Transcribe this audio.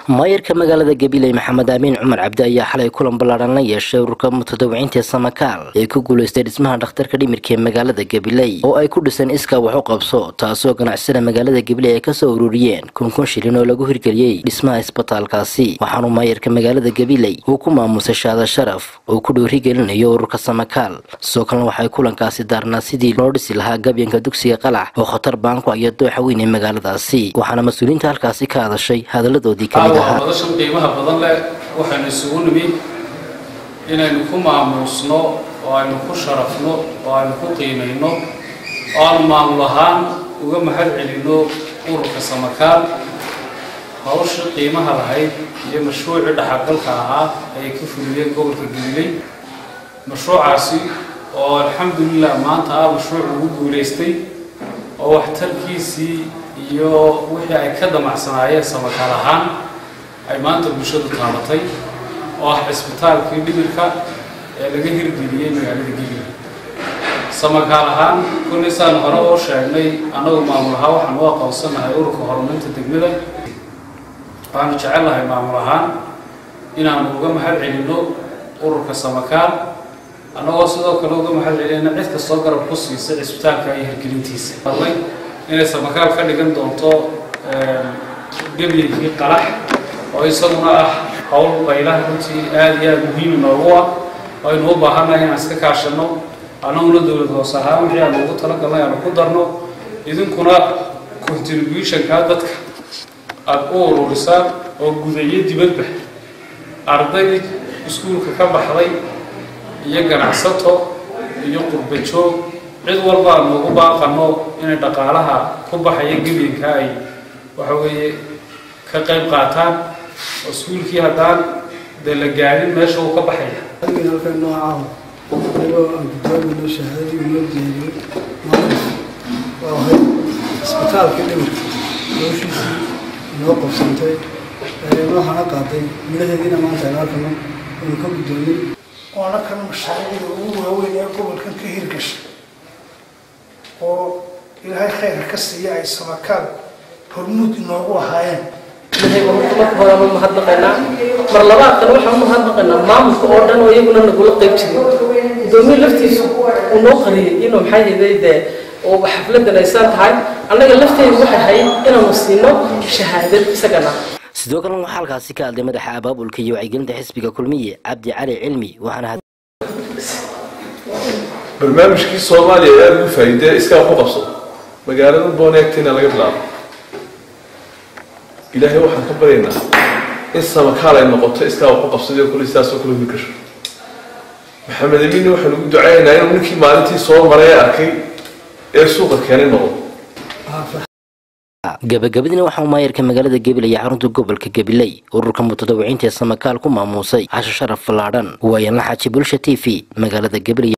maayarka magaalada gabiley maxamed aamiin cumar cabdi ayaa xalay kulan ballaadhan la yeeshay ururka mutadawiciinta samakaal ee ku guulaystay dhismaha dhakhtarka dhimirka ee magaalada gabiley oo ay ku dhiseen iskaa wax u qabso taasoo ganacsada magaalada gabiley ay kasoo ururiyeen kun kun shilin oo lagu hirgeliyey dhismaha isbitaalkaasi waxaanu maayarka magaalada gabiley uu ku maamusay shaada sharaf oo ku dhiirigelinayo ururka samakaal sidoo kalena waxay kulankaasi daarnaa sidii loo dhisi lahaa gabyanka dugsiga qalax oo khatar baanku iyo dooxa weyn ee magaaladaasi waxaana mas-uuliyiinta halkaasi ka hadashay hadaladoodii kamid ahaa madashan qiimaha badan leh waxaynu isugu nimi inaynu ku maamuusno oo aynu ku sharafno oo aynu ku qiimayno oo aanu maamul ahaan uga mahad celinno ururka samakaal hawshii qiimaha lahayd iyo mashruucii dhaxalgalka ahaa ayay ka fuliyeen gobolka gabiley mashruucaasi oo alxamdulilah maanta ah mashruuc lagu guulaystay oo waxtarkiisii iyo wixii ay ka damacsanaayeen samakaal ahaan ay maanta bulshadu taabatay oo ah cisbitaalkii dhimirka ee laga hirgeliyey magaalada gabiley samakaal ahaan kulli saan hore oo sheegnay annagu maamul ahaan waxaan u aqoonsanahay ururka horumarinta degmada waxaanu jecel lahay maamul ahaan inaanu uga mahad celinno ururka samakaal annagoo sidoo kale uga mahad celinayna cid kastoo garab ku siisay cisbitaalka iyo hirgelintiisa hadlay inay samakaal ka dhigan doonto gebiyinkii qalax oo isaguna ah howl baylaha runtii aada iyo aada muhiim noogu ah oo aynu u baahannahay inaan iska kaashanno annaguna dowlad hoose ahaan wixii aanu ugu talagalnay aanu ku darno idinkuna contributionka dadka aada u ururisaan oo gudayo dibadba arday iskuulka ka baxday iyo ganacsato iyo qurbajoog cid walba aanu ugu baaqanno inay dhaqaalaha ku baxaya gebiinka ay waxa weeye ka qayb qaataan oo iskuulkii haddaan dee la gaadhin meesha uu ka baxaya halkan noocaah anigoo aan guddoomayno shahaadadii inoo diyaariyey maanta waa ahayd isbitaalka dhimirka hawshiisii inoo qabsantay waxaana qaaday midhaheediina maanta aynu arkano aynu ka guddoomay waana kan mashaariicda ugu waaweyn ee gobolkan ka hirgashay oo ilaahay khayrka ka siiya ay samakaal hormuud inoogu ahaayeen ilahay baan marka horeba mahadnaqaynaa mar labaadkan waxaan u mahadnaqaynaa maamulka oo dhan oo iyaguna nagula qayb jiray gudoomiye laftiisu uu noo qariyay inuu maxay hayday dee oo xafladan aysaan tahay annaga lafteedu waxay ahayd inaanu siino shahaadad isagana sidoo kalena waxaa halkaasi ka hadlay madaxa abaabulka iyo wacyigelinta xisbiga kulmiye cabdi cali cilmi waxaana barnaamijkii soomaaliya ee aada ugu faa'iidee iskaa ku qabso magaalada booneegtina laga bilaabo ilaahay waxaan ka baryaynaa in samakaal ay noqoto iskaa wax ku qabsaday oo kale sidaasoo kale huri gasho maxamed amiinna waxaan ugu ducaynaynaa inuu ninkii maalintii soo maray ee arkay ee suuqa keenay noqdo gabagabadiina waxaa maayarka magaalada gabiley iyo xarunta gobolka gabiley ururka mutadawiciinta ee samakaal ku maamuusay casho sharaf fallaadhan waayan la xaaji bulsha t v magaalada gabiley